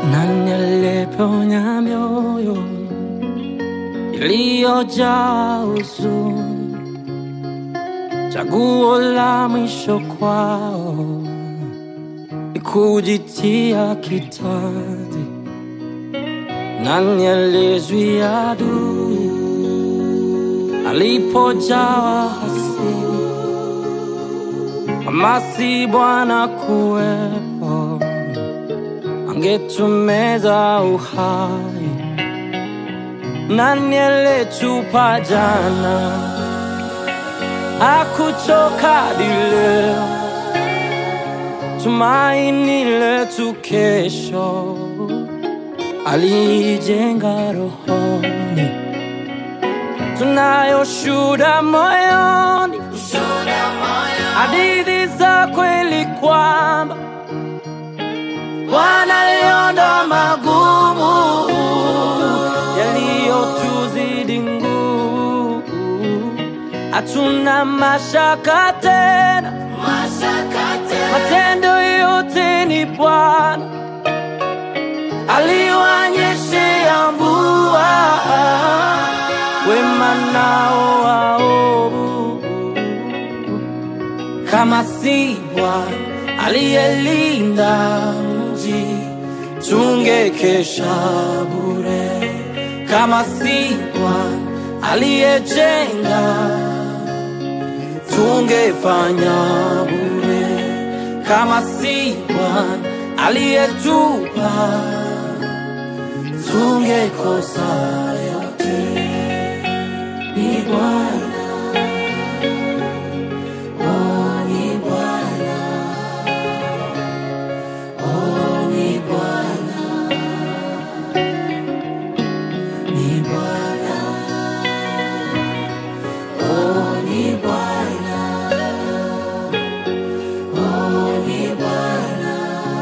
Nani aliyeponya mioyo iliyojaa huzuni? Chaguo la mwisho kwao ni kujitia kitanzi. Nani aliyezuia adui alipojawa hasira? Kama si Bwana kuwepo angetumeza uhai. Nani aliyetupa jana hakuchoka hadi leo, tumaini letu kesho alijenga rohoni, tunayo shuhuda moyoni, hadithi za kweli kwamba Bwana aliondoa magumu yaliyotuzidi nguvu, hatuna mashaka tena, matendo yote ni Bwana aliwanyeshea mvua, wema nao waovu kama si Bwana aliyelinda mji, tungekesha bure. Kama si Bwana aliyejenga, tungefanya bure. Kama si Bwana aliyetupa, tungekosa yote. Ni Bwana, oh, ni Bwana. Oh, ni Bwana, ni Bwana, oh, ni Bwana, oh, ni Bwana,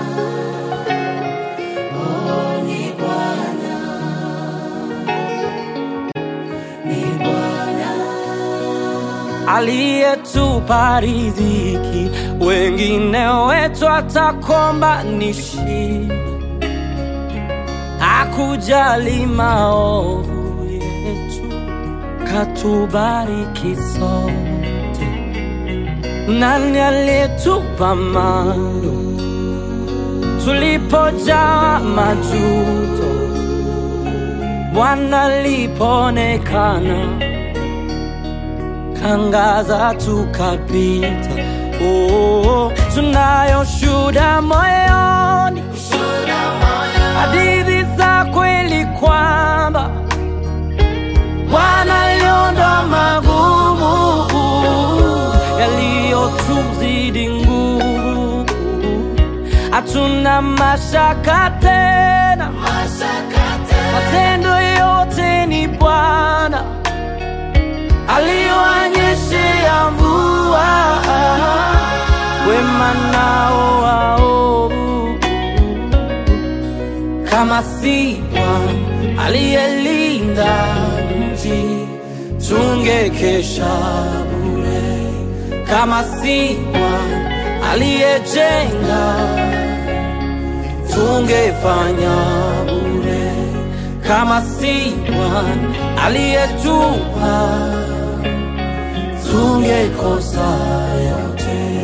oh, ni Bwana, ni Bwana aliyetupa riziki, wengine wetu atakomba ni shida, hakujali maovu yetu, katubariki sote. Nani aliyetupa mando tulipojaa majuto, Bwana alipoonekana kangaza tukapita. Oh, tunayo shuhuda moyoni, hadithi za kweli kwamba Bwana aliondoa magumu yaliyotuzidi nguvu, hatuna mashaka tena, matendo yote ni Bwana aliwanyeshea mvua, wema nao waovu. Kama si Bwana aliyelinda mji, tungekesha bure. Kama si Bwana aliyejenga, tungefanya bure. Kama si Bwana aliyetupa tungekosa yote.